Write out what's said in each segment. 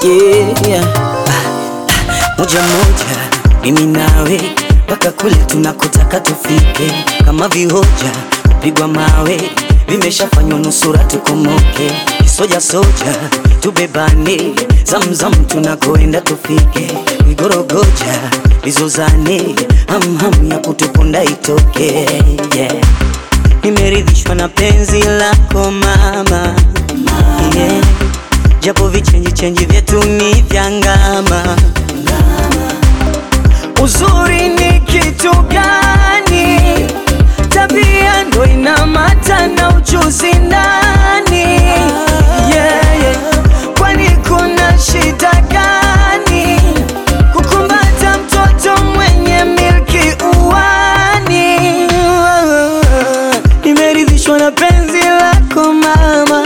yeah. Ah, ah, moja moja mimi nawe mpaka kule tunakotaka tufike, kama vihoja kupigwa mawe vimeshafanywa nusura tukomoke, soja soja tubebane, zamzam tunakoenda tufike, vigorogoja vizozane, hamham ya kutuponda itoke yeah. Nimeridhishwa na penzi lako mama, yeah. Japo vichenji chenji vyetu ni vya ngama. Uzuri ni kitu gani? Tabia ndo inamata na ujuzi ndani. Yeah, yeah. Kwani kuna shida gani kukumbata mtoto mwenye milki uwani? Nimeridhishwa na penzi lako mama,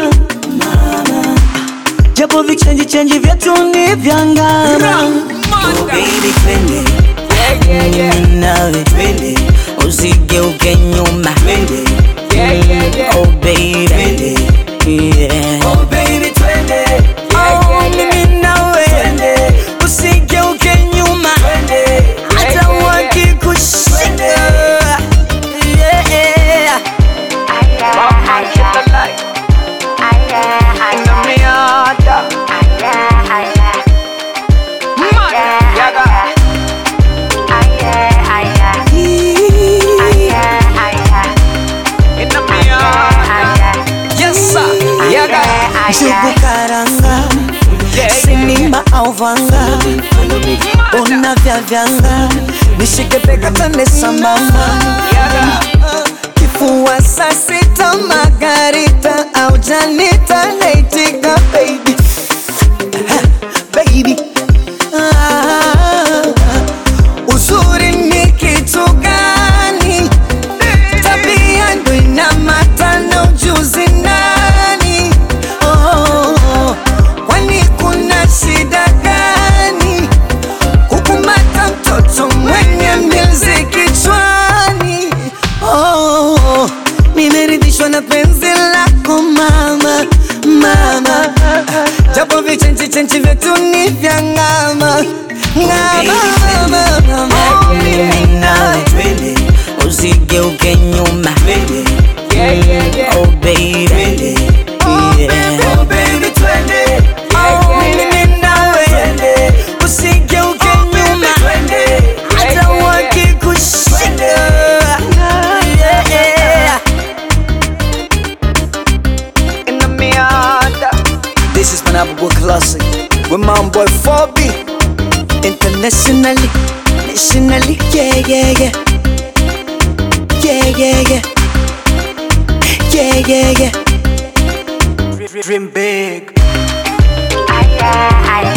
japo vichenji chenji vyetu ni vya ngama. Oh, baby twende mimi nawe twende, usigeuke nyuma twende, oh baby twende, yeah. Oh baby twende, oh mimi nawe twende, usigeuke nyuma twende, hata wakikushika yeah. Njugu karanga sinima au vanga una vya vyanga nishike bega tande sambamba kifua saa sita margarita au janita naitika baby baby ah, uzuri ni kitu gani tabia ndo inamata na ujuzi nani oh, kwani kuna shida gani kukumata mtoto mwenye mbizi kichwani oh, nimeridhishwa na penzi lako mama mama japo vichenchi chenchi vyetu ni vya ngama ngama mama mimi nawe twende usigeuke nyuma twende oh baby twende yeah. oh baby twende oh mimi nawe twende usigeuke nyuma twende hata wakikushika yeah. in the Miata. This is Manabwa Classic with my boy 4B. Internationally, nationally, yeah, yeah, yeah. Yeah, yeah, yeah. Yeah, yeah, yeah. Dream big. Aya, aya.